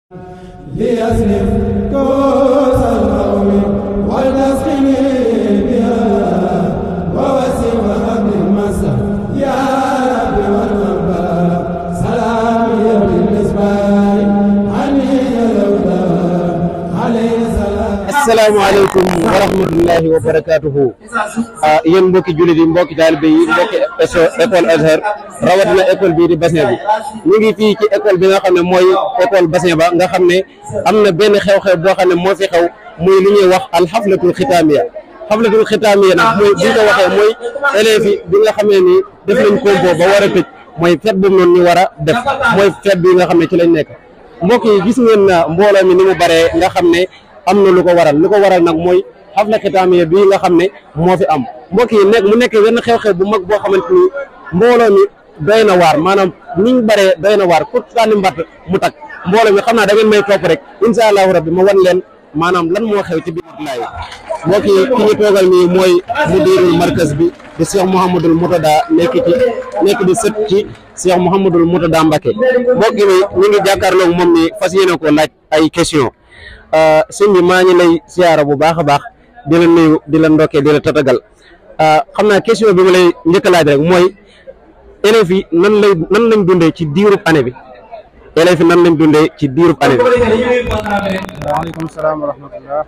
ليصرف كوس القوم ولتسقني بها ووسع وهب المسا يا رب والمنبى سلامي بالمسبار عني لولا عليه سلام asalaamaaleykum wa rahmatullahi wa barakaatuhu ah yéen mbokki jullit yi mbokki taalibe yi mbokki éso- école Azhar rawatina école bii di bassin bi ñu ngi fii ci école bi nga xam ne mooy école bassin ba nga xam ne am na benn xew-xew boo xam ne moo fi xew muy lu ñuy wax alxaflatul xitaamiya xaflatul xitaamiya nag mooy bu ñu ko waxee mooy élèves yi bi nga xamee ni def nañ compo ba war a tëj mooy fête boobu noonu ñu war a def mooy fête bi nga xam ne ci lañ nekk mbokk yi gis ngeen na mbooloo mi ni mu baree nga xam ne am na lu ko waral lu ko waral nag mooy xafla xitaamiya bii nga xam ne moo fi am mbokk yi nekk mu nekk wenn xew-xew bu mag boo xamante ni mbooloo mi doy na waar maanaam niñ baree doy na waar ku sànni mbatt mu tak mbooloo mi xam naa da ngeen may topp rek incha allahu rabbi ma wan leen maanaam lan moo xew ci biir laay mbokk yi ki ñu toogal nii mooy mudirul markaz bi di Cheikh Mouhamadul Moutada nekk ci nekk di sët ci Cheikh Mouhamadul Moutada Mbacké mbokk mi ñu ngi jàkkaarloog moom ni fas yéene ko laaj ay question sëñ bi maa ngi lay siyaara bu baax a baax di la nuyu di la ndokkee di la tatagal xam naa question bi ma lay njëkk a laaj rek mooy élèves yi nan lay nan lañ dundee ci diirub année bi élèves yi nan lañ dundee ci diirub année bi. waaleykum salaam wa rahmatullah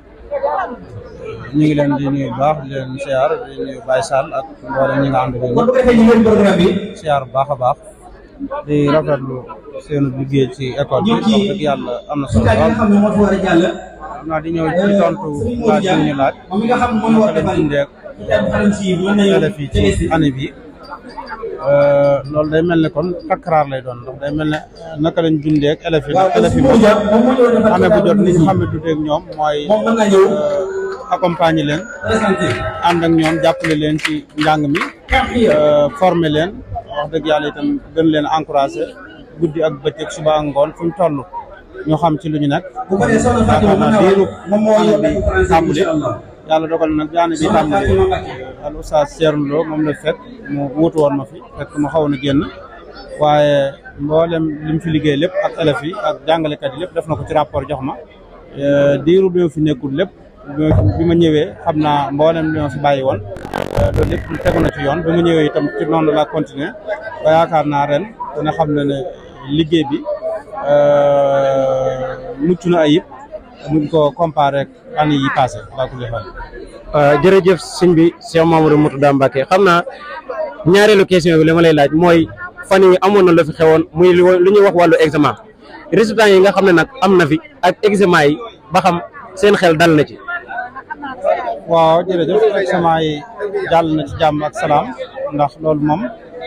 ñu ngi leen di nuyu bu baax di leen siyaar di nuyu Baye Sall ak mboolem ñi nga ànd ak ñëpp siyaar bu baax a baax di rafetlu seenu liggéey ci école bi wax dëgg yàlla am na solo lool xam naa di ñëw ci tontu laaj bi ñu laaj naka lañ dundee ak élèves yi ci année bi loolu day mel ne kon takraar lay doon ndax day mel ne naka lañ dundee ak élèves yi ndax élèves yi moom année bu jot ni ñu xam ne dundee ak ñoom mooy accompagner leen ànd ak ñoom jàppale leen ci njàng mi former leen wax dëgg yàlla itam gën leen encouragé guddi ak bëccëg suba ak ngoon fu ñu toll ñu xam ci lu ñu nekk yaakaar naa diiru année bi tàmbali yàlla dogal na bi année bi tàmbali al oustaz Thierno Lo moom la fekk mu wuutu woon ma fi fekk ma xawoon a génn waaye mboolem li mu fi liggéey lépp ak élèves yi ak jàngalekat yi lépp def na ko ci rapport jox ma diiru bi ma fi nekkul lépp bi ma ñëwee xam naa mboolem li ma fi bàyyi woon loolu lépp tegu na ci yoon bi ma ñëwee itam ci noonu la continuer ba yaakaar naa ren dina xam ne ne liggéey bi mucc na ayib muñ ko comparé ak année yi passé laa ko defal jërëjëf sëñ bi Cheikh Mamadou Moutada Mbacké xam naa ñaareelu question bi li ma lay laaj mooy fan yi amoon na la fi xewoon muy lu ñuy wax wàllu examen résultats yi nga xam ne nag am na fi ak examen yi ba xam seen xel dal na ci. waaw jërëjëf examen yi jàll na ci jàmm ak salaam ndax loolu moom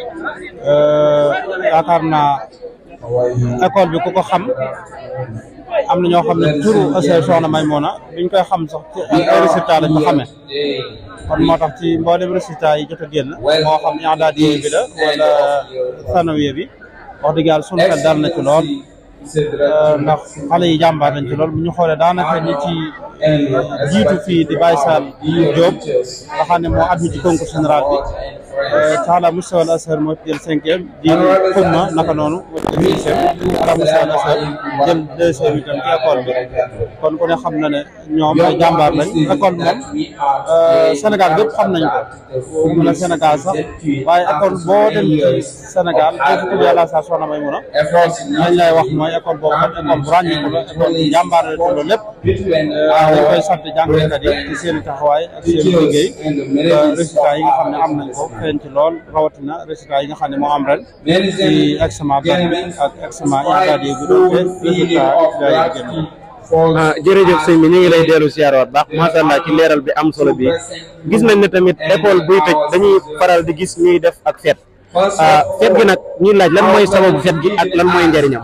yaakaar naa école bi ku ko xam am na ñoo xam ne turu Asel Soxna Maymuna biñ koy xam sax ci ay résultats lañ ko xamee kon moo tax ci mboolem résultats yi jot a génn moo xam i'daadi bi la wala sanawiya bi wax dëgg yàlla sunu xel dal na ci lool ndax xale yi jàmbaar nañ ci lool bu ñu xoolee daanaka ñi ci jiitu fii di Baye Sall Diop nga xam ne moo admis ci concours général bi Talla Moustapha Al Azhar moo jël cinquième di xumma naka noonu moo jël sixième Talla Moustapha Al Azhar jël deuxième itam ci école bi kon ku ne xam na ne ñoom ay jàmbaar lañ école bi moom Sénégal bépp xam nañ ko mun a Sénégal sax waaye école boo dem ci Sénégal boo fi tudd yàlla saa soxna may mun a lañ lay wax mooy école boobu kat école bu ràññeeku la école bu jàmbaar la loolu lépp dañ koy sant jàngalekat yi ci seen i taxawaay ak seen i liggéey résultats yi nga xam ne am nañ ko feeñ ci lool rawatina résultats yi nga xam ne moo am ren ci examen benn bi ak examen INCAD yi bu doon te résultat yi génn ah jërëjëf sëñ bi ñu ngi lay dellu siyaaraat baax macha allah ci leeral bi am solo bi gis nañ ne tamit école buy tëj dañuy faral di gis ñuy def ak fête ah fête gi nag ñuy laaj lan mooy sababu fête gi ak lan mooy njëriñam.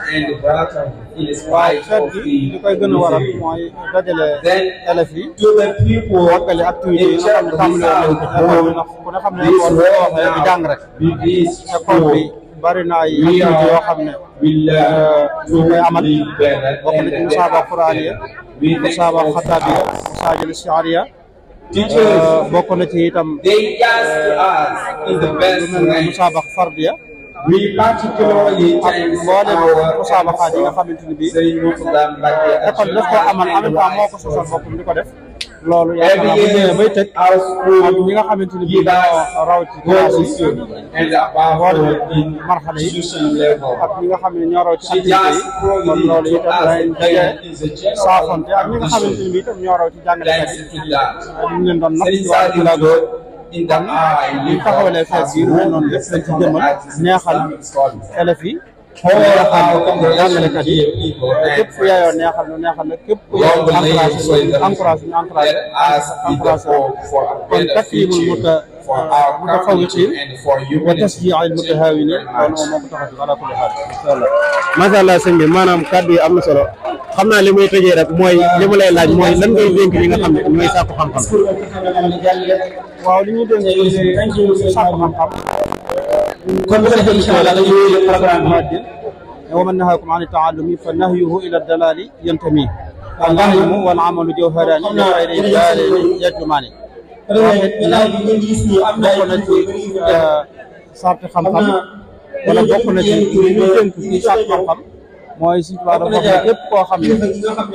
waaw fête gi li koy gën a waral mooy dajale élèves yi wàggale activités yi nga xam ne tàmbali woon nañ ko ci école bi ndax ku ne xam ne école bi waxee di jàng rek école bi bari na ay activités yoo xam ne ñu koy amal bokk na ci musaaba quraaniya musaaba xataabiya musaajil shiariya bokk na ci itam lu mel ne musaabax fardiya We particularly thank mboolem our musaabaxaat yi nga xamante ni bii Serigne Mourtada Mbacké école daf koo amal en même temps moo ko sosal boppam di ko def loolu yaakaar naa bu ñëwee bay tëj our ak school ñi nga xamante ni bii dañoo raw ci classe goes yi to and above all in marxale yi institution level. ak ñi nga xam ne ñoo raw ci She activité just yi kon probably loolu to itam us day daje again is a general saafonte ak ñi nga xamante ni bii itam ñoo raw ci jàngalekat thanks yi to that. ñu leen doon natt ci Serigne wàllu Saliou pédagogie in the eye, ñu taxawalee fees yi lu mel noonu lépp lañ ci jëmmal neexal élèves yi All our jàngalekat yi congregation people képp ku yaayoo neexal nu neexal na képp ku Long yaayoo live encouragé so that encouragé ñu encouragé let us be the encouragé hope for a kon better taklimul future muta for our community mutafawiqin and for wa humanity. tasjiil mutahaawinin loolu moom moo ko tax a jóg ala kulli xaal incha allah macha allah sëñ bi maanaam kàddu yi am na solo xam naa li muy tëjee rek mooy li ma lay laaj mooy lan ngay dénk ñi nga xam ne ñooy sàkku xam-xam. waaw li ñuy dénk ci sàkku xam-xam kon bu ko defee incha allah dañuy wéyale programme bi. muhaddin wa man nahaakum an taallumi fa nahyuhu ila dalali yantami al ilmu wal amalu jawharani li xayri dalili yajumani bokk na ci sarti xam-xam wala bokk na ci li ñu dénk ci sàkku xam-xam mooy si tubaab dafa wax ne képp koo xam ne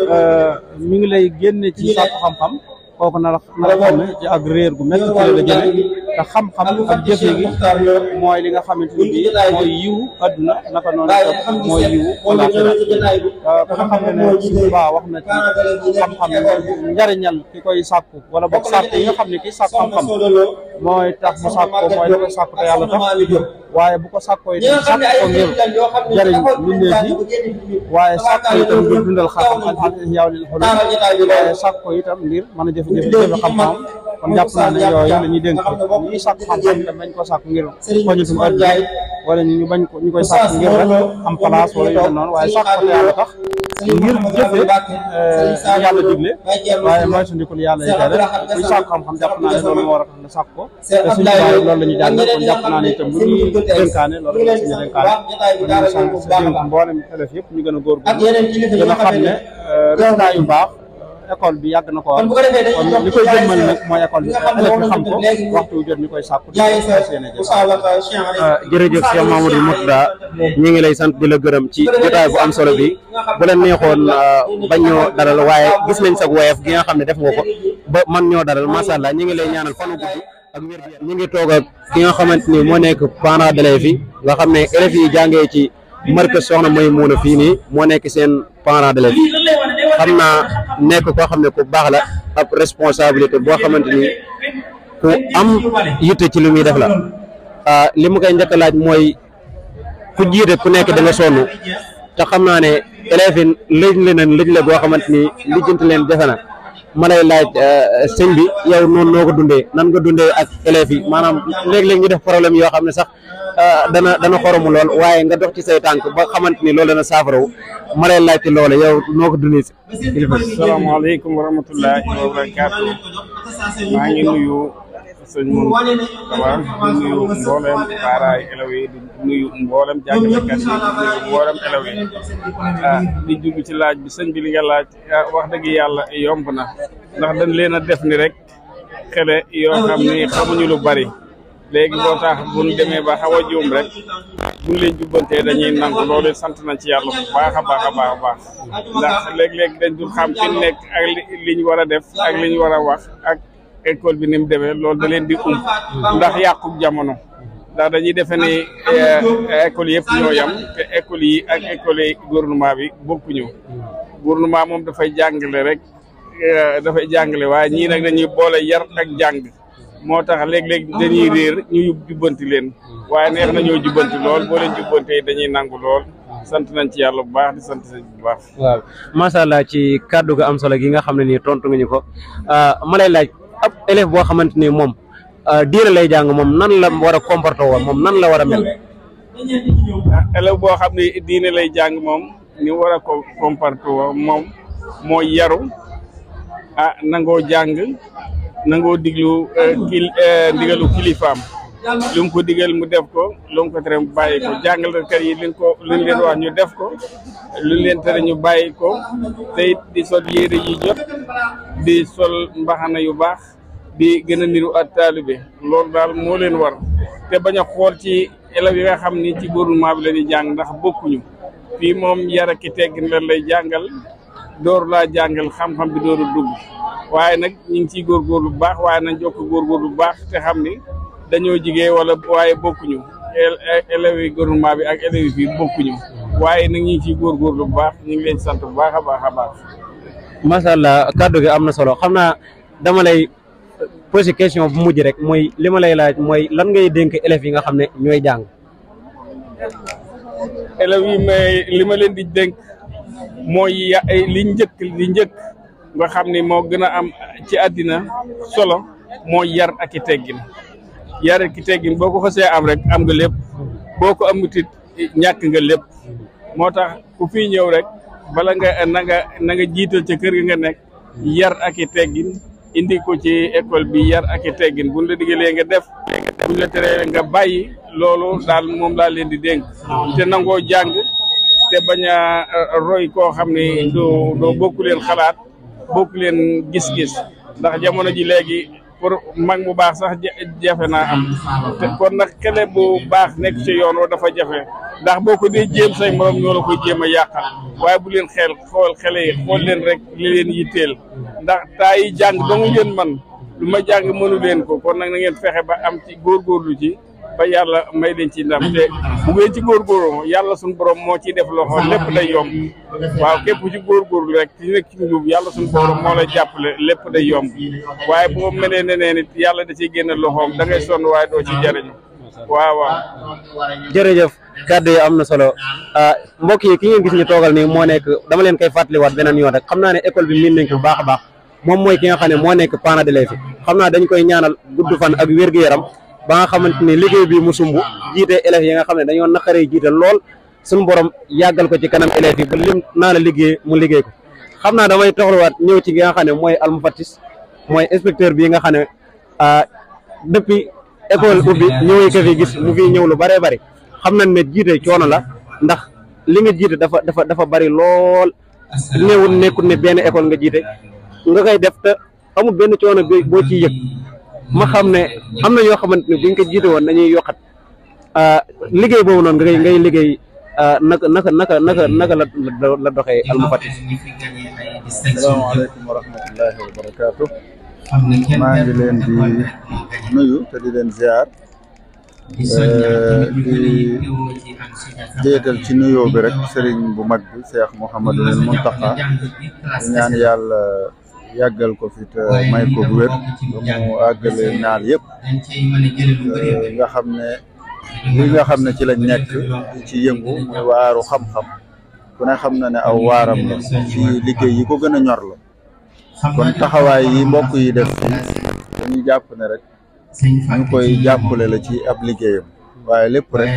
mi ngi lay génne ci sàkku xam-xam kooku na la na la xam ne ci ak réer gu métti ci la la jëme te xam-xam ak jëfe gi mooy li nga xamante ni bii mooy yiwu adduna naka noonu itam mooy yiwu alaxira ku nga xam ne ne si tubaab wax na ci xam-xam njariñal ki koy sàkku wala boog sàkku yi nga xam ne kii sàkku xam-xam mooy tax mu sàkk ko mooy da koy sàkk te yàlla tax waaye bu ko sàkkoo itam sàkk ko ngir jëriñ mbindeef yi waaye sàkk ko itam ngir dundal xam-xam ak yaw lil xulum waaye sàkk ko itam ngir mën a jëfe jëfe jëfe xam-xam kon jàpp naa ne yooyu la ñuy dénk ñuy sàkk xam-xam te bañ ko sàkk ngir poñitum adduna wala ñu bañ ko ñu koy sàkk ngir rek am place wala yu mel noonu waaye sàkk ko te yàlla tax ngir jëfe li yàlla digle waaye mooy sundikul yàlla yi tere kuy sàkk xam-xam jàpp naa ne loolu moo war a tax nga sàkk ko te suñu baay loolu la ñu jàngal kon jàpp naa ne itam bu ñuy dénkaane loolu la suñu dénkaane kon ñu sant si dénk mboolem élèves yëpp ñu gën a góorgóorlu gën a xam ne résultat yu baax école bi yàgg na ko am kon li koy jëmmal nag mooy école bi élèves yi xam ko waxtu wu jot ñu koy sàkku di ko fas yéene jëf jërëjëf Cheikh Mamadou Mourtada ñi ngi lay sant di la gërëm ci jotaay bu am solo bi bu la neexoon bañ ñoo dalal waaye gis nañ sa woyof gi nga xam ne def nga ko ba man ñoo dalal macha allah ñi ngi lay ñaanal fanu gudd ak wér gu ñi ngi toog ak ki nga xamante ni moo nekk parent d'élèves yi nga xam ne élèves yi jàngee ci markaz Soxna Maymuna fii nii moo nekk seen parent d'élèves xam naa nekk koo xam ne ku baax la ab responsabilité boo xamante ni ku am yitte ci li muy def la li mu koy njëkk a laaj mooy ku jiite ku nekk da nga sonn te xam naa ne élèves yi lëj leneen lëj la goo xamante ni lijjanti leen defe na ma lay laaj sëñ bi yow noonu noo ko dundee nan nga dundee ak élèves yi maanaam léeg-léeg ñu def problème yoo xam ne sax dana dana xoromu lool waaye nga dox ci say tànk ba xamante ni loolu dana saafaraw ma lay laaj ci loolu yow noo ko dundee si kilifa asalaamaaleykum wa rahmatullahi wa barakaatu maa ngi nuyu sëñ Moustapha di nuyu mboolem paaraay élèves yi di nuyu mboolem jàngalekat yi di nuyu mboolem élèves yi ah di dugg ci laaj bi sëñ bi li nga laaj wax dëgg yàlla yomb na ndax dañ leen a def ni rek xele yoo xam ni xamuñu lu bari léegi boo tax buñ demee ba xaw a juum rek buñ leen jubbantee dañuy nangu loolu sant nañ ci yàlla bu baax a baax a baax a baax ndax léeg-léeg dañ dul xam fi nekk ak li ñu war a def ak li ñu war a wax ak école bi ni mu demee loolu da leen di ump ndax yàqub jamono ndax dañuy defe ni école yëpp ñoo yam te école yi ak école yi gouvernement bi bokkuñu gouvernement moom dafay jàngale rek dafay jàngale waaye ñii nag dañuy boole yar ak jàng moo tax léeg-léeg dañuy réer ñu jubbanti leen waaye neex na ñoo jubbanti lool boo leen jubbantee dañuy nangu lool sant nañ ci yàlla bu baax di sant nañ bu baax. waaw macha allah ci kàddu ga am solo gi nga xam ne nii tontu nga ñu ko ma lay laaj ab élève boo xamante ni moom diine lay jàng moom nan la war a comporter woon moom nan la war a mel. élève boo xam ne diine lay jàng moom ni war a ko comporter woon moom mooy yaru ah nangoo jàng nangoo diglu kil ndigalu kilifaam. lu mu ko digal mu def ko lu mu ko tere mu bàyyi ko jàngalekat yi liñ ko luñ leen wax ñu def ko luñ leen tere ñu bàyyi ko te it di sol yére yi jot di sol mbaxana yu baax di gën a niru ak taalibe loolu daal moo leen war te bañ a xool ci élèves yi nga xam ni ci gouvernement bi la ñuy jàng ndax bokkuñu fii moom yar ak teggin lan lay jàngal door laa jàngal xam-xam bi door a dugg waaye nag ñu ngi ciy góorgóorlu bu baax waaye nañ jokk góorgóorlu bu baax te xam ni dañoo jigee wala waaye bokkuñu élèves yi gouvernement bi ak élèves yi fii bokkuñu waaye nag ñu ngi ciy góorgóorlu bu baax ñu ngi leen sant bu baax a baax a baax. macha allah kàddu gi am na solo xam naa dama lay posé question bu mujj rek mooy li ma lay laaj mooy lan ngay dénk élèves yi nga xam ne ñooy jàng. élèves yi may li ma leen di dénk mooy ya li njëkk li njëkk nga xam ni moo gën a am ci àddina solo mooy yar ak i teggin yar ak i teggin boo ko xasee am rek am nga lépp boo ko amutit ñàkk nga lépp moo tax ku fi ñëw rek bala nga na nga na nga jiital ca kër gi nga nekk yar ak i teggin indi ko ci école bi yar ak i teggin buñ la digalee nga def buñ la teree nga bàyyi loolu daal moom laa leen di dénk te nangoo jàng te bañ a roy koo xam ne doo doo bokku leen xalaat bokku leen gis-gis ndax jamono ji léegi pour mag mu baax sax jafe naa am te kon nag xale bu baax nekk ci yoon woo dafa jafe ndax boo ko dee jéem say morom ñoo la koy jéem a yàqal waaye bu leen xel xool xale yi xool leen rek li leen yitteel ndax taa yi jàng dong ngeen man lu ma jàng mënu leen ko kon nag na ngeen fexe ba am ci góorgóorlu ci ba yàlla may leen ci ndam te bu ngeen ci góorgóorlu yàlla suñu borom moo ciy def loxo lépp day yomb waaw képp ci góorgóorlu rek ci nekk ci njub yàlla suñu borom moo lay jàppale lépp day yomb waaye boo melee neneen it yàlla da ciy génne loxoom da ngay sonn waaye doo ci jariñu waaw waaw jërëjëf kàddu yi am na solo mbokk yi ki ngeen gis ñu toogal nii moo nekk dama leen koy fàttaliwaat beneen yoon rek xam naa ne école bi miin nañ ko bu baax a baax moom mooy ki nga xam ne moo nekk parent d'élève yi xam naa dañ koy ñaanal gudd fan ak wér-gu-yaram ba nga xamante ni liggéey bi mu sumb jiite élèves yi nga xam ne dañoo naqaree jiite lool suñu borom yàggal ko ci kanam élèves yi ba lim naa la liggéey mu liggéey ko xam naa damay toxluwaat ñëw ci ki nga xam ne mooy almufattis mooy inspecteur bi nga xam ne depuis école ubbi ñëwee ko fi gis mu fi ñëw lu bëree bëri xam nañ ne jiite coono la ndax li nga jiite dafa dafa dafa bëri lool néewul nekkul ne benn école nga jiite nga koy def te amul benn coono bi boo ciy yëg ma xam ne am na yoo xamante ne buñ ko jiite woon dañuy yokkat liggéey boobu noonu ngay ngay liggéey naka naka naka naka naka la la doxee almufattis salaamaaleykum wa rahmatullahi wa barakaatu maa ngi leen di nuyu te di leen ziar di jéetal ci nuyoo bi rek sëriñ bu mag bi Cheikh Mouhamadul Mountakha di ñaan yàlla yàggal ko fi te may ko bu wér ba mu àggale naal yëpp nga xam ne li nga xam ne ci lañ nekk ci yëngu muy waaru xam-xam ku ne xam na ne aw waaram la ci liggéey yi ko gën a ñor la kon taxawaay yi mbokk yi def fii dañuy jàpp ne rek ñu koy jàppale la ci ab liggéeyam waaye lépp rek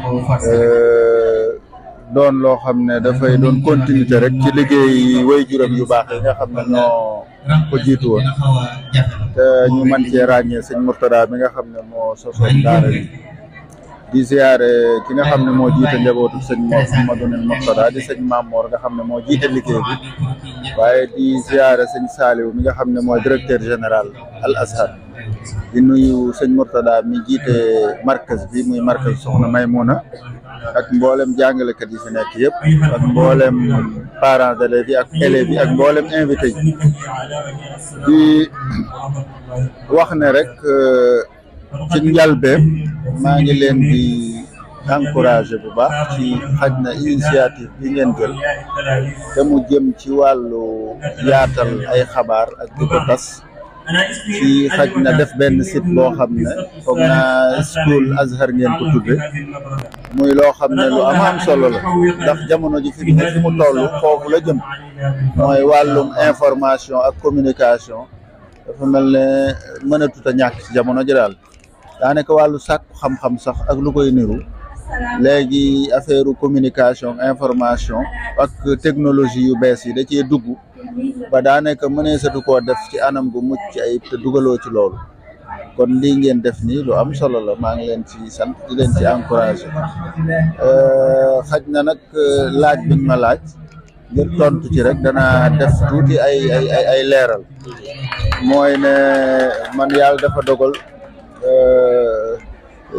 doon loo xam ne dafay doon continuité rek ci liggéey way juram yu baax yi nga xam ne ñoo ko jiitu woon te ñu mën cee ràññee sëñ Mourtada mi nga xam ne moo sosoon daara bi di ziare ki nga xam ne moo jiite njabootu sëñ Mouhamadou Mourtada di sëñ Mamour nga xam ne moo jiite liggéey bi waaye di ziare sëñ Saliou mi nga xam ne mooy directeur général Al Azhar di nuyu sëñ Mourtada mi jiite markaz bi muy markaz Soxna Maymuna ak mboolem jàngalekat yi fi nekk yëpp ak mboolem parents d'élèves yi ak élèves yi ak mboolem invité yi di wax ne rek ci njalbeen maa ngi leen di encouragé bu baax ci xaj na initiative bi ngeen jël te mu jëm ci wàllu yaatal ay xabaar ak di ko tas ci xaj na def benn site boo xam ne foog naa school Azhar ngeen ko tudde muy loo xam ne lu am am solo la ndax jamono ji fi mu fi mu toll foofu la jëm mooy wàllum information ak communication dafa mel ne mënatut a ñàkk ci jamono ji daal daanaka wàllu sàkku xam-xam sax ak lu koy niru léegi affaire communication information ak technologie yu bees yi da cee dugg ba daanaka mëneesatu koo def ci anam gu mucc ayib te dugaloo ci loolu kon lii ngeen def nii lu am solo la maa ngi leen ci sant di leen ci encouragé xaj na nag laaj biñ ma laaj ngir tontu ci rek dana def tuuti ay ay ay ay leeral mooy ne man yàlla dafa dogal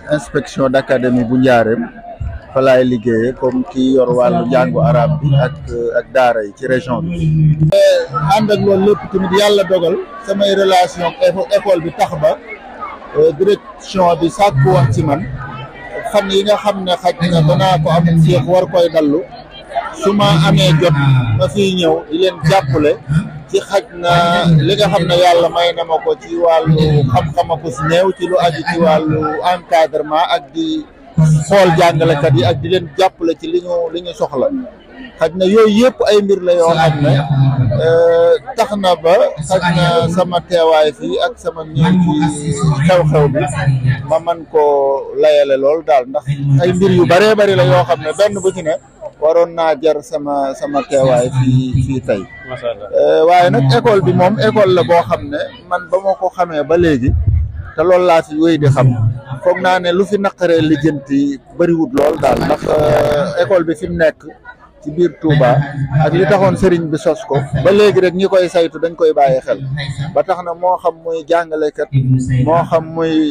inspection d'académie bu njaareem fa laay liggéeyee comme ki yor wàllu njàngu arab bi ak ak daara yi ci région bi. ànd ak loolu lépp tamit yàlla dogal samay relation ak école bi tax ba direction bi sàkku woon ci man fan yi nga xam ne xaj na danaa ko am féex war koy dallu su ma amee jot ma fiy ñëw di leen jàppale ci xaj na li nga xam ne yàlla may na ma ko ci wàllu xam-xama ko si néew ci lu aju ci wàllu encadrement ak di xool jàngalekat yi ak di leen jàppale ci li ñu li ñu soxla xaj na yooyu yëpp ay mbir la yoo xam ne tax na ba xaj na sama teewaay fii ak sama ñëw ci xew-xew bi ma man koo layale lool daal ndax ay mbir yu bëree bëri la yoo xam ne benn bu ci ne waroon naa jar sama sama teewaay fii fii tey waaye nag école bi moom école la boo xam ne man ba ma ko xamee ba léegi te loolu laa fi wéy di xam foog naa ne lu fi naqaree lijjanti bëriwut lool daal ndax école bi fi mu nekk ci biir Touba ak li taxoon sëriñ bi sos ko ba léegi rek ñi koy saytu dañ koy bàyyi xel ba tax na moo xam muy jàngalekat moo xam muy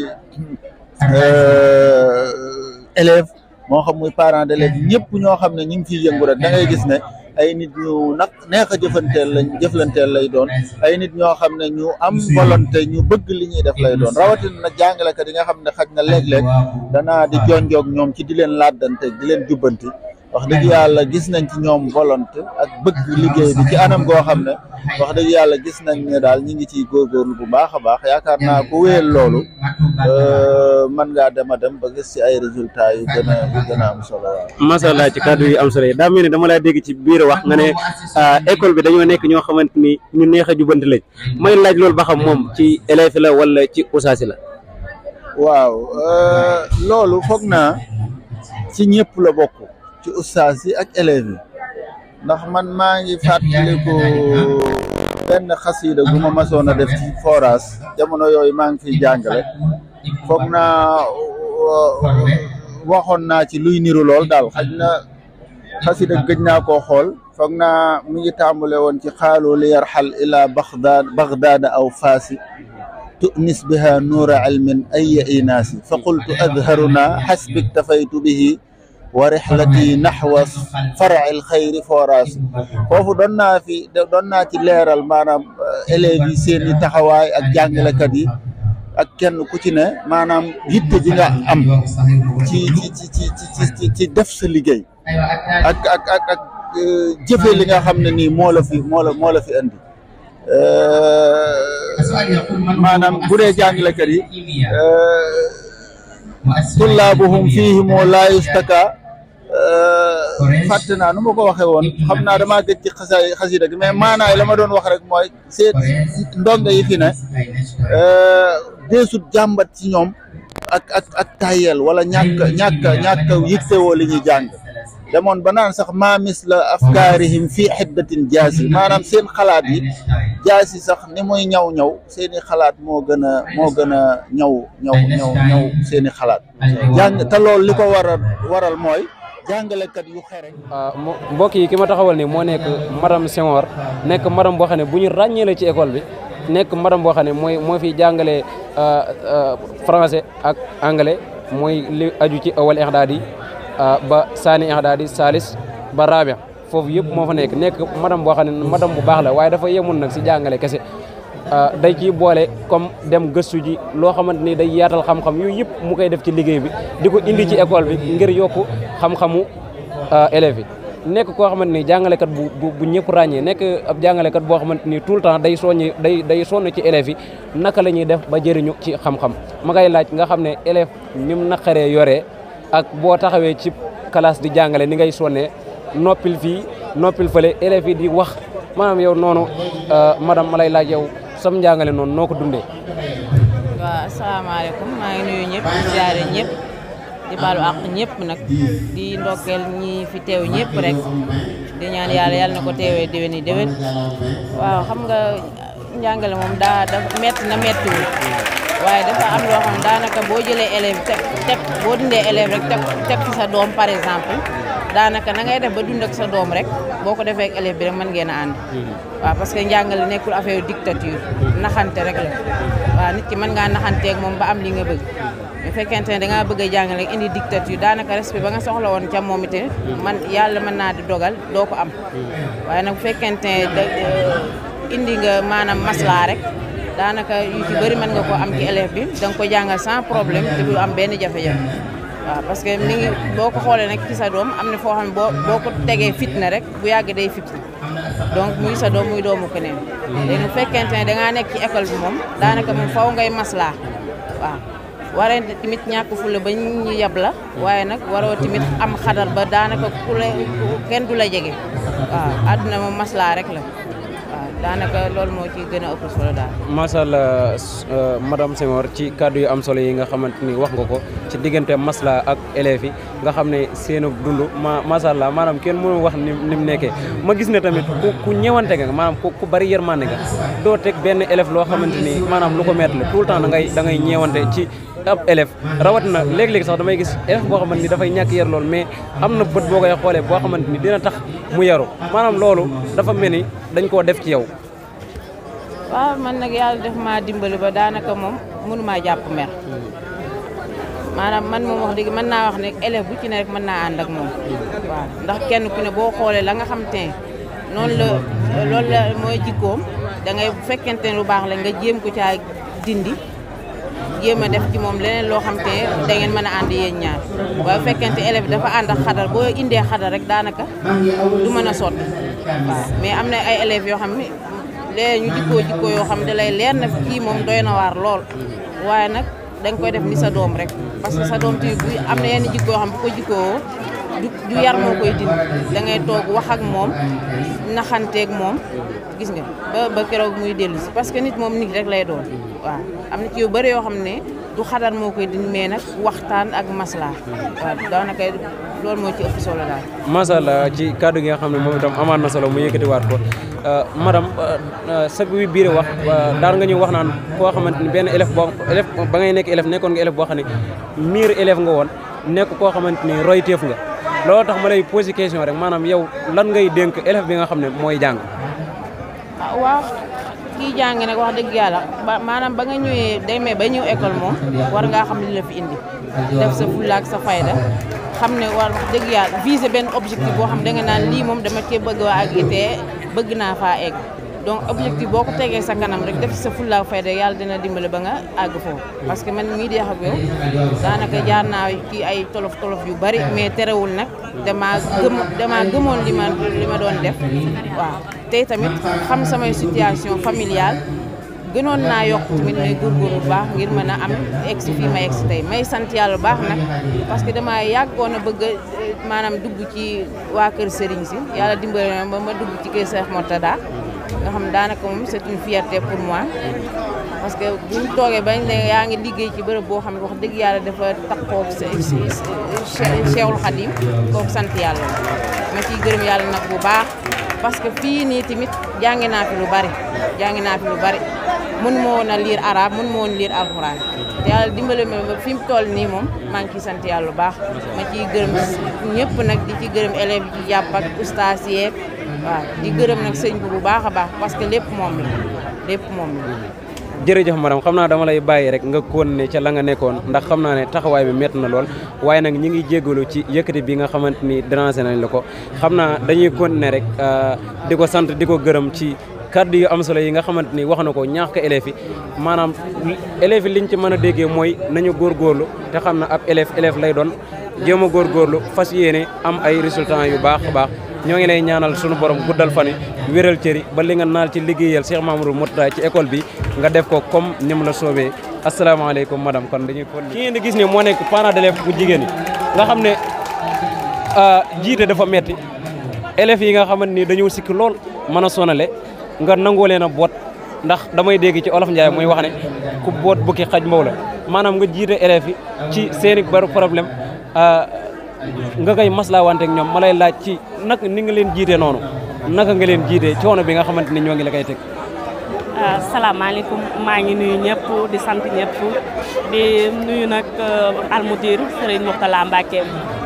élève moo xam muy parent d'élève ñëpp ñoo xam ne ñu ngi fiy yëngu rek da ngay gis ne ay nit ñu nag neex a jëfanteel lañ jëflanteel lay doon ay nit ñoo xam ne ñu am volonté ñu bëgg li ñuy def lay doon rawatina nag jàngalekat yi nga xam ne xaj na léeg-léeg danaa di jonjoog ñoom ci di leen laddante di leen jubbanti wax dëgg yàlla gis nañ ci ñoom volonté ak bëgg liggéey bi ci anam goo xam ne wax dëgg yàlla gis nañ ne daal ñi ngi ciy góorgóorlu bu baax a baax yaakaar naa ku wéyal loolu mën ngaa dem a dem ba gis ci ay résultats yu gën a yu gën a am solo waaw. macha allah ci kàddu yi am solo yi daa mel ni dama laa dégg ci biir wax nga ne école bi dañoo nekk ñoo xamante ni ñu neex a jubanti lañ may laaj loolu ba xam moom ci élève la wala ci usaasi la. waaw loolu foog naa ci ñëpp la bokk. ci ustaas yi ak élèves yi ndax man maa ngi fàttaliku benn xasiida gu ma masoon a def ci forage jamono yooyu maa ngi fiy jàngale foog naa waxoon naa ci luy niru lool daal xaj na xasiida gëj naa koo xool foog naa mi ngi tàmbale woon ci xaalu li yarxal ila baghdad baghdada aw faasi tu'nis biha nuura ilmin aya inaasi fa qultu adharuna xasbik tafaytu bihi wa rixlati naxwa far'il xayri foras foofu doon naa fi doon naa ci leeral maanaam élèves yi seen i taxawaay ak jàngalekat yi ak kenn ku ci ne maanaam yitte ji nga am ci ci ci ci ci ci def sa liggéey ak ak ak ak jëfe li nga xam ne nii moo la fi moo la moo la fi andi maanaam bu dee jàngalekat yi tullaabuhum fiihim laa yustaka fàtte naa nu ma ko waxee woon xam naa damaa gëj ci xasa xasida gi mais maanaay la ma doon wax rek mooy seet ndongo yi fi ne deesut jàmbat ci ñoom ak ak ak tayel wala ñàkk ñàkk ñàkk yittewoo li ñuy jàng demoon ba naan sax maa misla afkaarihim fii xiddatin jaasi maanaam seen xalaat yi jaasi sax ni muy ñaw ñaw seeni xalaat moo gën a moo gën a ñaw ñaw ñaw ñaw seeni xalaat jàng te loolu li ko waral waral mooy jàngalekat yu xere mbokk yi ki ma taxawal nii moo nekk madame Senghor nekk madame boo xam ne bu ñu ràññee la ci école bi nekk madame boo xam ne mooy moo fi jàngale français ak anglais mooy li aju ci awal ixdaadi ba saani ixdaadi salis ba rabia foofu yëpp moo fa nekk nekk madame boo xam ne madame bu baax la waaye dafa yemul nag si jàngale kese day ciy boole comme dem gëstu ji loo xamante ni day yaatal xam-xam yooyu yëpp mu koy def ci liggéey bi di ko indi ci école bi ngir yokku xam-xamu élèves yi nekk koo xamante ni jàngalekat bu bu bu ñëpp ràññee nekk ab jàngalekat boo xamante ni tout le temps day soññi day day sonn ci élèves yi naka la ñuy def ba jëriñu ci xam-xam ma ngay laaj nga xam ne élève ni mu naqaree yoree ak boo taxawee ci classe di jàngale ni ngay sonnee noppil fii noppil fële élèves yi di wax maanaam yow noonu madame ma lay laaj yow sam njàngale noonu noo ko dundee. waaw asalaamaaleykum maa ngi nuyu ñëpp di ziare ñëpp di baalu àq ñëpp nag di ndokkeel ñi fi teew ñëpp rek di ñaan yàlla yàlla na ko teewee déwén yi déwén waaw xam nga njàngale moom daa dafa metti na mettiwul waaye dafa am loo xam daanaka boo jëlee élève teg teg boo dundee élève rek teg teg ci sa doom par exemple daanaka na ngay def ba dund ak sa doom rek boo ko defee ak élève bi rek mën ngeen a ànd waaw parce que njàngale nekkul affaire dictature naxante rek la waaw nit ki mën ngaa naxanteeg moom ba am li nga bëgg bu fekkente ne da ngaa bëgg a jàngale indi dictature daanaka respect ba nga soxla woon ca moom itamit man yàlla mën naa di dogal doo ko am waaye nag bu fekkente ne da indi nga maanaam maslaa rek daanaka yu ci bëri mën nga ko am ci élève bi da nga ko jàngal sans problème te du am benn jafe-jafe waaw parce que mi ngi boo ko xoolee nag ci sa doom am na foo xam ne boo boo ko tegee fitna rek bu yàgg day fit donc muy sa doom muy doomu keneen léegi bu fekkente ne da ngaa nekk ci école bi moom daanaka moom faw ngay maslaa waaw waree tamit ñàkk fulla ba ñu yab la waaye nag waroo tamit am xadar ba daanaka ku la kenn du la jege waaw àdduna moom maslaa rek la waaw daanaka loolu moo ci gën a ëpp solo daal. macha allah madame Senghor ci kàddu yu am solo yi nga xamante ni wax nga ko ci diggante masla ak élèves yi nga xam ne seenu dund ma macha allah maanaam kenn mënu wax ni ni mu nekkee ma gis ne tamit ku ku ñëwante nga maanaam ku ku bari yërmande nga doo teg benn élève loo xamante ni maanaam lu ko metti la tout le temps da ngay da ngay ñeewante ci ab élève rawatina léeg-léeg sax damay gis élève boo xamante ni dafay ñàkk yar lool mais am na bët boo koy xoolee boo xamante ni dina tax mu yaru maanaam loolu dafa mel ni dañ koo def ci yow waaw man nag yàlla def maa dimbali ba daanaka moom mënumaa jàpp mer maanaam man moom wax dëgg mën naa wax ne élève bu ci ne rek mën naa ànd ak moom waaw ndax kenn ku ne boo xoolee la nga xam te ne noonu la loolu la mooy jikkoom da ngay bu fekkente ne lu baax la nga jéem ko caa dindi jéem a def ci moom leneen loo xam te ne da ngeen mën a ànd yéen ñaar waaye bu fekkente élève bi dafa ànd ak xadar boo indee xadar rek daanaka du mën a sotti waaw mais am na ay élèves yoo xam ne léeg ñu jikkoo jikkoo yoo xam ne da lay leer na kii moom doy na waar lool waaye nag da nga koy def ni sa doom rek parce que sa doom tamit bu am na yenn jikko yoo xam bu ko jikkoo du du yar moo koy dindi da ngay toog wax ak moom naxanteeg moom gis nga ba ba keroog muy dellu si parce que nit moom nit rek lay doon waaw am na ci yu bëri yoo xam ne du xadar moo koy dindi mais nag waxtaan ak masla waaw daanaka loolu moo ci ëpp solo daal. macha allah ci kàddu gi nga xam ne moom itam amaat na solo mu yëkkatiwaat ko madame sag bi biir wax daal nga ñu wax naan koo xamante ni benn élève boo élève ba ngay nekk élève nekkoon nga élève boo xam ne miir élève nga woon nekk koo xamante ni royteef nga loolu tax ma lay posé question rek maanaam yow lan ngay dénk élève bi nga xam ne mooy jàng. ah waaw kii jàng nag wax dëgg yàlla ba maanaam ba nga ñëwee demee ba ñëw école moom war ngaa xam li la fi indi def sa fulla ak sa fayda xam ne war wax dëgg yàlla viser benn objectif boo xam da nga naan lii moom dama cee bëgg waa ak te bëgg naa faa egg donc objectif boo ko tegee sa kanam rek def sa fulla ak fayda yàlla dina dimbale ba nga àgg foofu parce que man mii di wax ak yow daanaka jaar naa ci ay tolof tolof yu bari mais terewul nag damaa gëm damaa gëmoon li ma li ma doon def waaw tey tamit xam samay situation familiale gënoon naa yokk tamit may góorgóorlu bu baax ngir mën a am egg si fii ma egg si tey may sant yàlla bu baax nag parce que dama yàggoon a bëgg maanaam dugg ci waa kër sëriñ si yàlla dimbale na ba ma dugg ci kër Cheikh Mortada nga xam daanaka moom c'est une fierté pour moi parce que buñ toogee bañ ne yaa ngi liggéey ci bërëb boo xam ne wax dëgg yàlla dafa taxaw si Cheikhul Khadim kooku sant yàlla ma ciy gërëm yàlla nag bu baax parce que fii nii tamit jàngi naa fi lu bari jàngi naa fi lu bari mun ma woon a lire arabe mun ma woon lire alxuraan te yàlla dimbale ma ba fi mu toll nii moom maa ngi ciy sant yàlla bu baax ma ciy gërëm ñëpp nag di ci gërëm élèves yi ci jàpp ak ustaas yeeg waaw di gërëm nag sëñ bi bu baax a baax parce que lépp moom la lépp moom la. jërëjëf madame xam naa dama lay bàyyi rek nga continuer ca la nga nekkoon ndax xam naa ne taxawaay bi métti na lool waaye nag ñi ngi jéggalu ci yëkkati bi nga xamante ni déranger nañ la ko xam naa dañuy continuer rek di ko sant di ko gërëm ci kàddu yu am solo yi nga xamante ni wax na ko ñaax ko élèves yi maanaam élèves yi liñ ci mën a déggee mooy nañu góorgóorlu te xam na ab élève élève lay doon jéem a góorgóorlu fas yéene am ay résultats yu baax a baax ñoo ngi lay ñaanal sunu borom guddal fan yi wéral cëri ba li nga naal ci liggéeyal Cheikh Mamadou Mourtada ci école bi nga def ko comme ni mu la soobee asalaamaaleykum madame kon dañuy kon ki ngeen di gis ne moo nekk parent d'élève bu jigéen yi nga xam ne jiite dafa metti élèves yi nga xamante ni dañoo sikki lool mën a sonale nga nangoo leen a boot ndax damay dégg ci olof Ndiaye muy wax ne ku boot bukki xaj mbaw la maanaam nga jiite élèves yi ci seeni bari problème nga koy maslaawante ak ñoom ma lay laaj ci nag ni nga leen jiitee noonu naka nga leen jiitee coono bi nga xamante ni ñoo ngi la koy teg. salaamaaleykum maa ngi nuyu ñëpp di sant ñëpp di nuyu nag almudir Serigne Mourtala Mbacke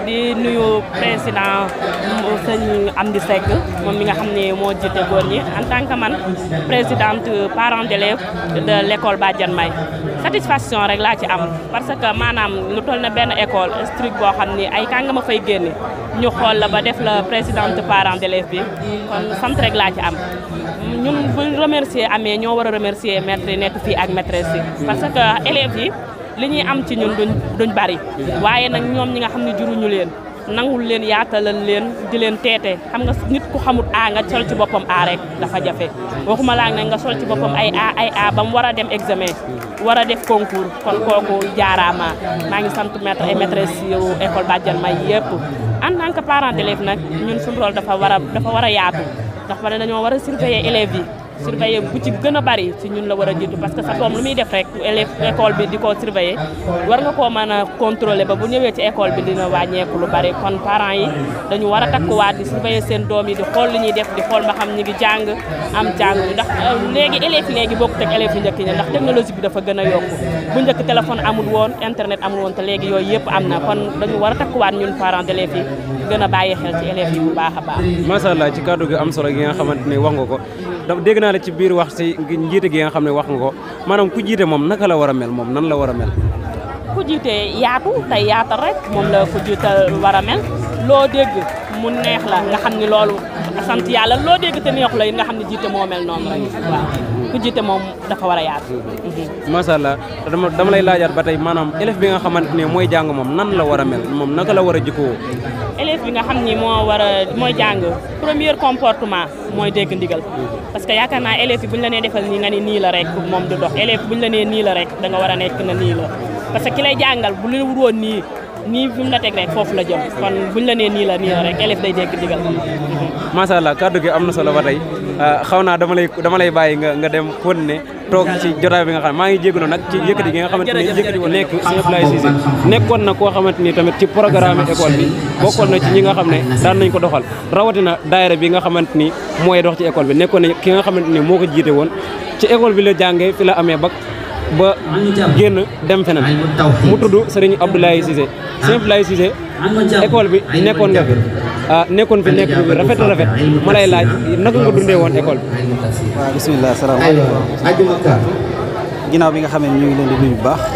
di nuyu président sëñ Amdi Seck moom mi nga xam ne moo jiite góor ñi en tant que man présidente parent d'élèves de l'école Badiane May satisfaction rek laa ci am parce que maanaam lu toll na benn école strict boo xam ni ay kàngama fay génne ñu xool la ba def la présidente parent d'élèves bi kon sant rek laa ci am ñun bu remercier amee ñoo war a remercier maître yi nekk fii ak maîtresse yi parce que élèves yi li ñuy am ci ñun duñ duñ bari waaye nag ñoom ñi nga xam ne juruñu leen nangul leen yaatalal leen di leen teete xam nga nit ku xamut a nga sol ci boppam a rek dafa jafe waxuma laa nag nga sol ci boppam ay a ay a ba mu war a dem examen war a def concours kon kooku jaaraama maa ngi sant maître et maîtresse yu école Badiane May yëpp en tant que parent d'élève nag ñun suñu rôle dafa war a dafa war a yaatu ndax pare dañoo war a surveiller élèves yi surveiller bu ci gën a bari ci ñun la war a jiitu parce que sa doom lu muy def rek élève école bi di ko surveiller war nga koo mën a contrôler ba bu ñëwee ci école bi dina wàññeeku lu bari kon parents yi dañu war a takkuwaat di surveiller seen doom yi di xool li ñuy def di xool ba xam ñi ngi jàng am jàng ndax léegi élèves yi léegi bokkut ak élèves yi njëkk ñi ndax technologie bi dafa gën a yokku bu njëkk téléphone amul woon internet amul woon te léegi yooyu yëpp am na kon dañu war a takkuwaat ñun parents d'élèves yi gën a bàyyi xel ci élèves yi bu baax a baax macha allah ci kàddu gi am solo gi nga xamante ne wax nga ko da dégg naa la ci biir wax si njiite gi nga xam ne wax nga ko maanaam ku jiite moom naka la war a mel moom nan la war a mel ku jiite yaatu tey yaatal rek moom la ku jiital war a mel loo dégg mu neex la nga xam ni loolu sant yàlla loo dégg te neex la it nga xam ne jiite moo mel noonu rek waaw ku jiite moom dafa war a yaatu macha allah dama dama lay laajaat ba tey maanaam élève bi nga xamante ne mooy jàng moom nan la war a mel moom naka la war a jikkoo élève bi nga xam ni moo war a mooy jàng premier comportement mooy dégg ndigal parce que yaakaar naa élève yi bu ñu la nee defal nii nga ni nii la rek moom du dox élève bu ñu la nee nii la rek da nga war a nekk na nii la parce que ki lay jàngal bu la wuroon nii nii fi mu la teg rek foofu la jëm kon bu ñu la nee nii la nii la rek élève day dégg ndigal macha allah kàddu gi am na solo ba tey xaw naa dama lay dama lay bàyyi nga nga dem kon ne toog ci jotaay bi nga xam ne maa ngi jégalu nag ci yëkkati gi nga xamante ne yëkkati ko nekk Sëñ Abdoulaye Cissé nekkoon na koo xamante ni tamit ci programme école bi bokkoon na ci ñi nga xam ne daan nañ ko doxal rawatina daayira bi nga xamante ni mooy dox ci école bi nekkoon na ki nga xamante ni moo ko jiite woon ci école bi la jàngee fi la amee ba ba génn dem feneen mu tudd Serigne Abdoulaye Cissé Sëñ Abdoulaye Cissé école bi nekkoon nga fi ah nekkoon fi nekk bi rafet rafet ma lay laaj naka nga dundee woon école bi. waaw bisimilah salaamaaleykum ginnaaw bi nga xam ne ñu ngi leen di nuyu bu baax.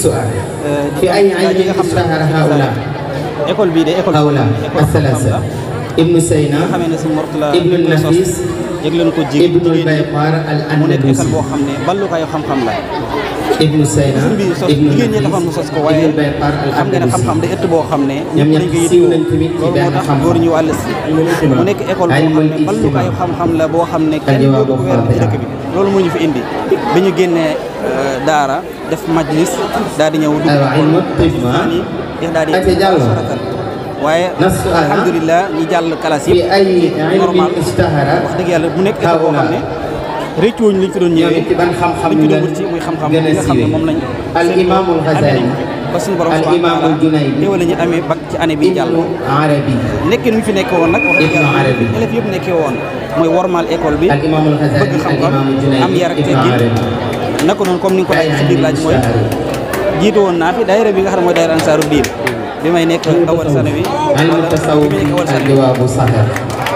في أي عين اشتهر هؤلاء école bii de école هؤلاء الثلاثة ابن سينا nga xamee ne si Mourtala ابن النفيس yëg leen ko jig ابن البيقار mu nekk école الأندلسي boo xam ne ballukaayu xam-xam la ابن سينا sëñ bi sos ابن jigéen ñi taxoon mu النفيس sos ko ابن waaye البيقار xam nga ne xam-xam الأندلسي da ëtt boo xam ne ñoom ñëpp dañ ñëpp ko siiw yittewoo nañ tamit ci loolu benn moo tax xam-xam. góor ñu wàll si mu nekk école boo xam ne ballukaayu xam-xam la boo xam ne kenn Al-jawaabu dootu ko weer ci dëkk bi loolu moo ñu fi indi bi ñu génnee daara def majlis daal di ñëw dugg aywa ilmu tibb ah ni daal di Ate Diallo. saratal waaye Nas su'aal, ah. alhamdulilah ñi jàll classe في yëpp أي علم normal اشتهر wax dëgg yàlla mu nekk école boo xam ne rëccuwuñ liñ fi doon ñoom ñëwee it ci ban xam-xam liñ fi doon lañ wut ci muy xam-xam gën a li nga xam ne siiwee. moom lañ al imaamul Ghazali ba suñu borom al subhanahu wa imaamul taala Junaydi teewal la ñu amee bac ci année bi jàll ibnu arabi nekkin ñu fi nekkee woon nag wax dëgg Ibnu yàlla Arabi. élèves yëpp nekkee woon mooy wormaal école bi al imaamul Ghazali bëgg al xam-xam imaamul Junaydi am yar ak ibnu teggin arabi naka noonu comme ni nga ko laaj ci biir laaj mooy jiitu woon naa fi daayira bi nga xam ne mooy daayira ansaaru diin bi may nekk awal sanawi علم wala التصوف bi may nekk awal sanawi الجواب صحيح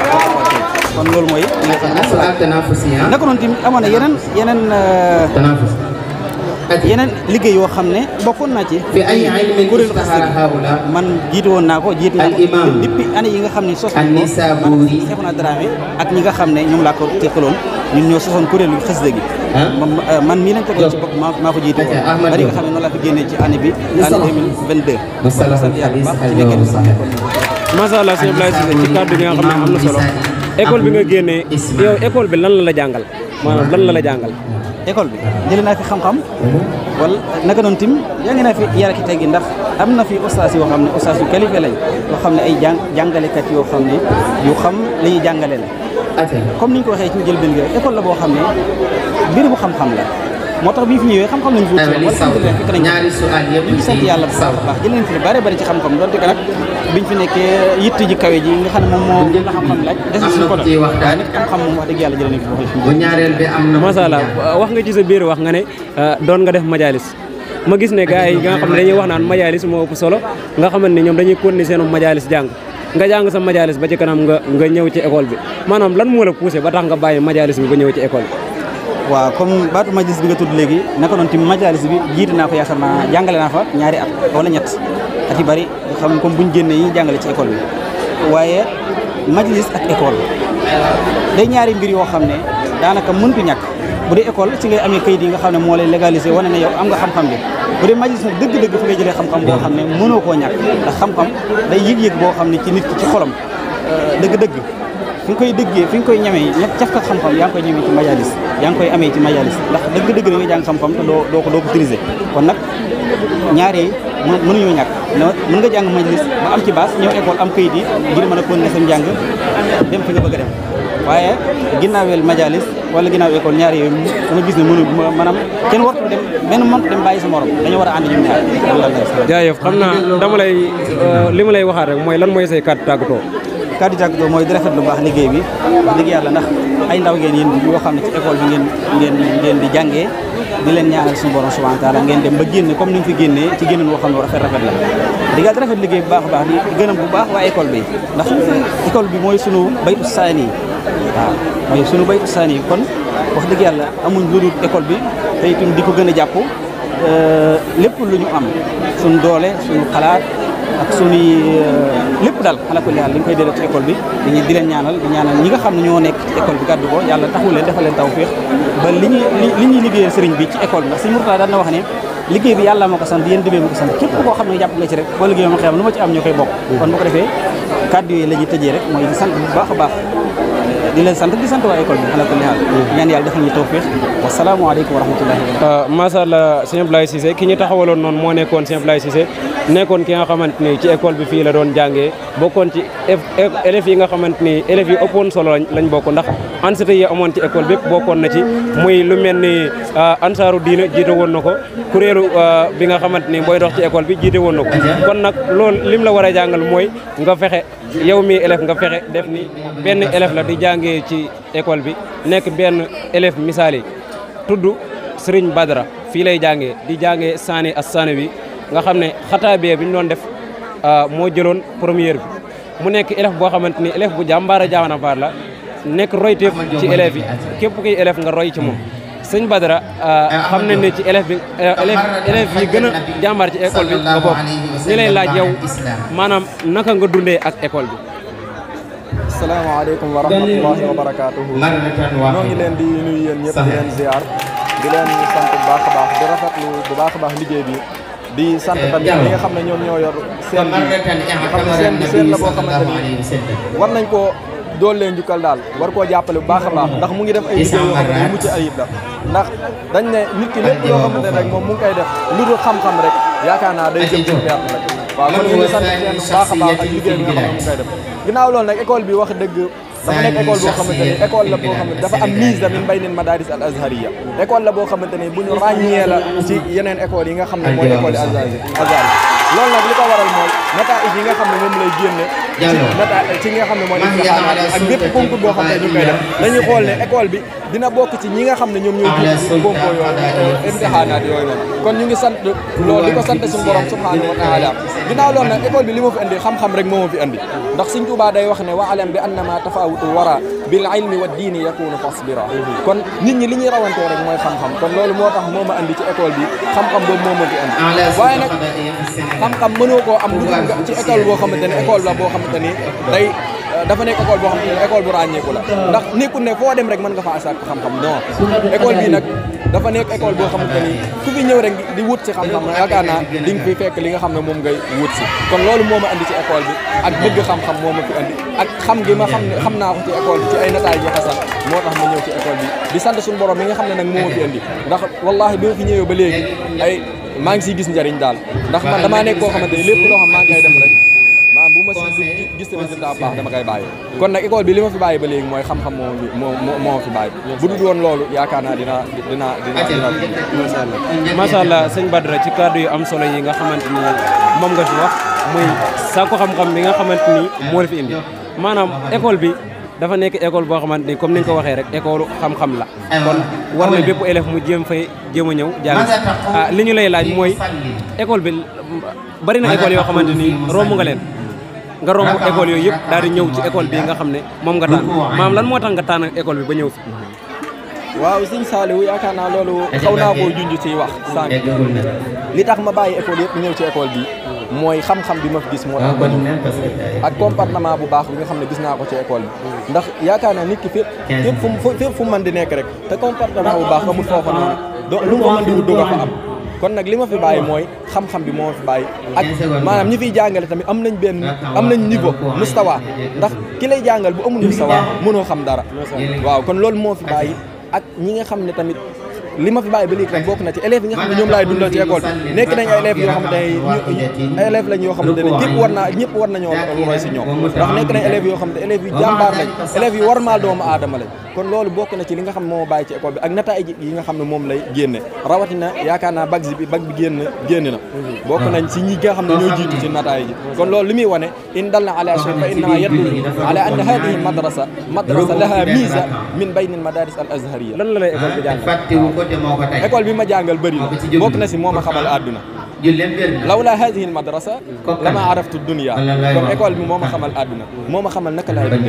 kon loolu mooy li nga xam ne moom la سؤال تنافسي ها naka noonu tamit amoon na yeneen yeneen euh, تنافس yeneen liggéey yoo xam ne bokkoon naa ci في أي علم kuréelu اشتهر xasida هؤلاء man jiitu woon naa ko jiitu naa ko Al-imam. depuis année yi nga xam ne sos nañ ko An-Nisaburi. Seexuna Dramé ak ñi nga xam ne ñoom laa ko teqaloon ñun ñoo sosoon kuréelu xasida gi ah man man mii lañ tegoon ci bopp maa maa ko jiitu woon Ok, Ahmad bari nga Diop. xam ne noonu laa ko génnee ci année bi année 2022 مصطلح sant yàlla bu الحديث baax ci الجواب nekkee صحيح macha allah sëñ Abdoulaye Cissé ci kàddu gi nga xam ne am na solo école bi nga génnee yow école bi lan la la jàngal maanaam lan la la jàngal. école bi jëlee naa fi xam-xam wala naka noonu tim jàngi naa fi yar ak teggi ndax am na fi ustaas yoo xam ne ustaas yu qualifié lañ yoo xam ne ay jàng jàngalekat yoo xam ne yu xam la ñuy jàngale la أتى comme ni ñu ko waxee ci njëlbéen gi rek école la boo xam ne mbir bu xam-xam la moo tax bi ñu fi ñëwee xam-xam lañu fi wut أيوة لي wala صوت alhamdulilah fekk nañ ñaari سؤال ñu ngi sant yàlla bu baax a baax jëlee nañ fi lu bare bari ci xam-xam donte que nag biñ fi nekkee yitt ji kawe ji nga xam ne moom moo gën a xam-xam laaj des na suñu ko ciy waxtaan. waaye nag xam-xam moom wax dëgg yàlla jëlee nañ fi bu ñaareel bi am na macha allah wax nga ci sa biir wax nga ne doon nga def majalis ma gis ne gars yi nga xam ne dañuy wax naan majalis moo ëpp solo nga xamante ni ñoom dañuy continuer seen majalis jàng nga jàng sa majalis ba ci kanam nga nga ñëw ci école bi maanaam lan moo la poussé ba tax nga bàyyi majalis bi ba ñëw ci école bi waaw comme baatu majalis bi nga tudd léegi naka noonu tamit majalis bi jiite naa fa yaakaar naa jàngale naa fa ñaari at wala ñett at yu bari xam comme buñ génnee yi jàngale ci école bi waaye majalis ak école day ñaari mbir yoo xam ne daanaka mëntu ñàkk bu dee école ci ngay amee kayit yi nga xam ne moo lay légaliser wane ne yow am nga xam-xam bi bu dee majalis nag dëgg-dëgg fi ngay jëlee xam-xam boo xam ne mënoo koo ñàkk ndax xam-xam day yëg-yëg boo xam ne ci nit ki ci xolam dëgg-dëgg fi nga koy dëggee fi nga koy ñamee ñett caf ka xam-xam yaa ngi koy ñamee ci majalis yaa ngi koy amee ci majalis ndax dëgg-dëgg da ngay jàng xam-xam te doo doo ko doo ko utiliser kon nag ñaari mënuñoo ñàkk mën nga jàng majalis ba am ci baas ñëw école am kayit yi ngir mën a continuer sam njàng dem fi nga bëgg a dem waaye ginnaaweel majalis wala ginnaaw école ñaari yooyu dama gis ne mënu maanaam kenn wartu dem benn mënut dem bàyyi sa morom dañoo war a ànd ñoom ñaar jaajëf xam naa dama lay li ma lay waxaat rek mooy lan mooy say kàddu tàggatoo kàddu tàggatoo mooy di rafet lu baax liggéey bi wax dëgg yàlla ndax ay ndaw ngeen yéen yoo xam ne ci école bi ngeen ngeen ngeen di jàngee di leen ñaanal suñu borom subhanahu wa taala ngeen dem ba génn comme ni nga fi génnee ci génneen woo xam ne rafet rafet la di gaa di rafet liggéey bu baax a baax di gënam bu baax waa école bi ndax école bi mooy sunu baytu saani yi waaw mooy sunu baytu saani yi kon wax dëgg yàlla amuñ lu dul école bi te itam di ko gën a jàpp lépp lu ñu am suñu doole suñu xalaat ak suñuy lépp daal ala kulli haal li ñu koy delloo ci école bi dañuy di leen ñaanal di ñaanal ñi nga xam ne ñoo nekk ci école bi gàddu ko yàlla taxul leen defal leen tawfiix ba li ñuy li ñuy liggéeyal sëriñ bi ci école bi ndax sëriñ Murtada daan na wax ne liggéey bi yàlla moo ko sant yéen dibee moo ko sant képp koo xam ne jàpp nga ci rek boo liggéey ma xam lu ma ci am ñoo koy bokk kon bu ko defee kàddu yooyu la ñuy tëjee rek mooy di sant bu baax a baax di leen sant di sant waa école bi ala kulli haal ñaan yàlla defal ñu tawfiix wasalaamaaleykum wa rahmatullahi wa barakatuh macha allah sëñ Ablaye Cissé ki ñu taxawaloon noonu moo nekkoon sëñ Ablaye Cissé nekkoon ki nga xamante ni ci école bi fii la doon jàngee bokkoon ci élèves yi nga xamante ni élèves yi ëppoon solo lañ lañ bokk ndax ansité yi amoon ci école bépp bokkoon na ci muy lu mel ni ansaaru diina jiite woon na ko kuréelu bi nga xamante ni booy dox ci école bi jiite woon na ko kon nag loolu lim la war a jàngal mooy nga fexe yow mi élève nga fexe def ni benn élève la di jàngee ci école bi nekk benn élève misaal yi tudd Serigne Badara fii lay jàngee di jàngee saani as saani bi nga xam ne xataabee bi ñu doon def moo jëloon première bi mu nekk élève boo xamante ni élève bu jàmbaara jaamana baar la nekk royteef ci élèves yi képp kuy élève nga roy ci moom sëñ Badara xam nañ ne ci élève bi élève élève yi gën a jàmbaar ci école bi nga bokk ñu lay laaj yow maanaam naka nga dundee ak école bi asalaamaaleykum wa rahmatullahi wa barakaatuhu ñoo ngi leen di nuyu yéen ñëpp di leen ziar di leen sant bu baax a baax di rafetlu bu baax a baax liggéey bi di sant tamit ñi nga xam ne ñoom ñoo yor seen bi nga xam ne seen bi seen la boo xamante ni war nañ koo dool leen njukkal daal war koo jàppale bu baax a baax ndax mu ngi def ay liggéey yoo xam ne yu mucc ayib la ndax dañ ne nit ki lépp loo xamante ne rek moom mu ngi koy def lu dul xam-xam rek yaakaar naa day jëm ci perte rek waaw kon ñu ngi sant seen bu baax a baax ak liggéey bi nga xam ne mu ngi koy def ginnaaw loolu nag école bi wax dëgg dafa nekk école boo xamante ni école la boo xamante dafa am mise min baynil madaris al azhariya école la boo xamante ni bu ñu ràññee la ci yeneen école yi nga xam ne mooy école yi azhar azhar loolu nag li ko waral mooy nataij yi nga xam ne moom lay génne ci nata ci nga xam ne mooy imtixaanaat ak bépp concours boo xam ne ñu koy def dañuy xool ne école bi dina bokk ci ñi nga xam ne ñoom ñooy jël concours yooyu imtixaanaat yooyu noonu kon ñu ngi sant loolu di ko sant suñu borom subhanahu wa taala ginnaaw loolu nag école bi li ma fi indi xam-xam rek moo ma fi indi ndax Sëñ Tuubaa day wax ne wa alam bi annama tafawutul wara bil ilmi wa diini yakunu fasbira kon nit ñi li ñuy rawantee rek mooy xam-xam kon loolu moo tax moo ma andi ci école bi xam-xam boobu moo ma fi andi waaye nag xam-xam mënoo koo am lu dul nga ci école boo xamante ne école la boo xamante ni day dafa nekk école boo xamante ne école bu ràññeeku la ndax nekkul ne foo dem rek mën nga fa sàkk xam-xam non école bi nag dafa nekk école boo xamante ni ku fi ñëw rek di wut si xam-xam yaakaar naa di nga fi fekk li nga xam ne moom ngay wut si kon loolu moo ma andi ci école bi ak bëgg xam-xam moo ma fi andi ak xam gi ma xam ne xam naa ko ci école bi ci ay nataay yi xasan moo tax ma ñëw ci école bi di sant suñu borom mi nga xam ne nag moo ma fi andi ndax wallahi bi ma fi ñëwee ba léegi ay maa ngi siy gis njariñ daal ndax man damaa nekk koo xamante ni lépp loo xam maa ngi koy def rek maanaam bu ma si gis résultat bu baax dama koy bàyyi kon nag école bi li ma fi bàyyi ba léegi mooy xam-xam moo moo moo moo fi bàyyi bu dul woon loolu yaakaar naa dina dina dina dina macha allah macha allah sëñ Badara ci kàddu yu am solo yi nga xamante ni moom nga fi wax muy sàkku xam-xam bi nga xamante ni moo la fi indi maanaam école bi dafa nekk école boo xamante ni comme ni nga ko waxee rek école xam-xam la kon war na bépp élève mu jéem fay jéem a ñëw jàng ah li ñu lay laaj mooy école bi bari na école yoo xamante ni romb nga leen nga romb école yooyu yëpp daal di ñëw ci école bi nga xam ne moom nga tànn maam lan moo tax nga tànn école bi ba ñëw fi waaw sëñ Saliou yaakaar naa loolu xaw naa koo junj ci wax sànq li tax ma bàyyi école yëpp ñëw ci école bi mooy xam-xam bi ma fi gis moo tax ba ñëw ak comportement bu baax bi nga xam ne gis naa ko ci école bi ndax yaakaar naa nit ki fépp fépp fu mu fépp fu mu mën di nekk rek te comportement bu baax amul foofa noonu do lu mu fa mën di wut doo ko fa am kon nag li ma fi bàyyi mooy xam-xam bi moo ma fi bàyyi ak maanaam ñi fiy jàngale tamit am nañ benn am nañ niveau mustawa ndax ki lay jàngal bu amul mustawa mënoo xam dara waaw kon loolu moo fi bàyyi ak ñi nga xam ne tamit li ma fi bàyyi ba léegi rek bokk na ci élèves yi nga xam ne ñoom laay dundal ci école bi nekk nañ ay élèves yoo xamante ne ay élèves lañ yoo xamante ne ñëpp war naa ñëpp war nañoo roy si ñoom ndax nekk nañ élèves yoo xam ne élèves yu jàmbaar lañ élèves yu warmaal doomu aadama lañ kon loolu bokk na ci li nga xam ne moo bàyyi ci école bi ak nataay yi nga xam ne moom lay génne rawatina yaakaar naa bag bi bag bi génn génn na bokk nañ si ñi nga xam ne ñoo jiitu ci nataay ji kon loolu li muy wane in dal na ala shay fa innama yadullu ala anna hadihi madrasa madrasa laha mise min bayni al madaris al azhariya lan la lay école bi jàngal école bi ma jàngal bëri na bokk na si moo ma xamal àdduna lawla hadihi al madrasa lama araftu dunia kon école bi moo ma xamal àdduna moo ma xamal naka laay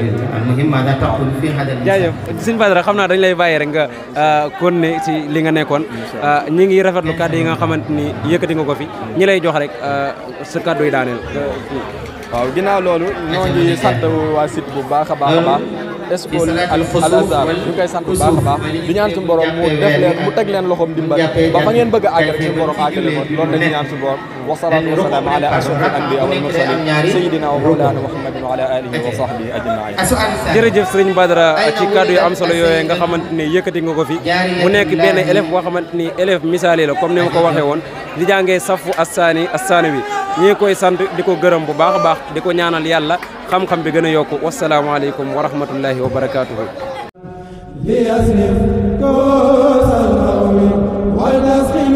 dundee jaajëf sëñ Badara xam naa dañ lay bàyyi rek nga kon ne ci li nga nekkoon ñi ngi rafetlu kàddu yi nga xamante ni yëkkati nga ko fi ñi lay jox rek sa kàddu yi daaneel waaw ginnaaw loolu ñoo ngi sant waa site bu baax a baax a baax école al azhar ñu koy sant bu baax a baax di ñaan suñu borom mu def leen mu teg leen loxoom dimbal ba fa ngeen bëgg a àgg rek suñu borom àggale ko loolu lañu ñaan suñu borom wa salaatu wa salaam ala ashrafil anbiya wal mursalin sayidina wa mawlana muhammadin wa ala alihi wa sahbihi ajmain jërëjëf sëriñ Badara ci kàddu yu am solo yooyu nga xamante ni yëkkati nga ko fi mu nekk benn élève boo xamante ni élève misaali la comme ni ma ko waxee woon di jàngee safu assaani assaani wi ñi ngi koy sant di ko gërëm bu baax a baax di ko ñaanal yàlla xam-xam bi gën a yokku wasalaamaaleykum wa rahmatullahi wa barakaatuhu ليصرف كوس القوم والنسخ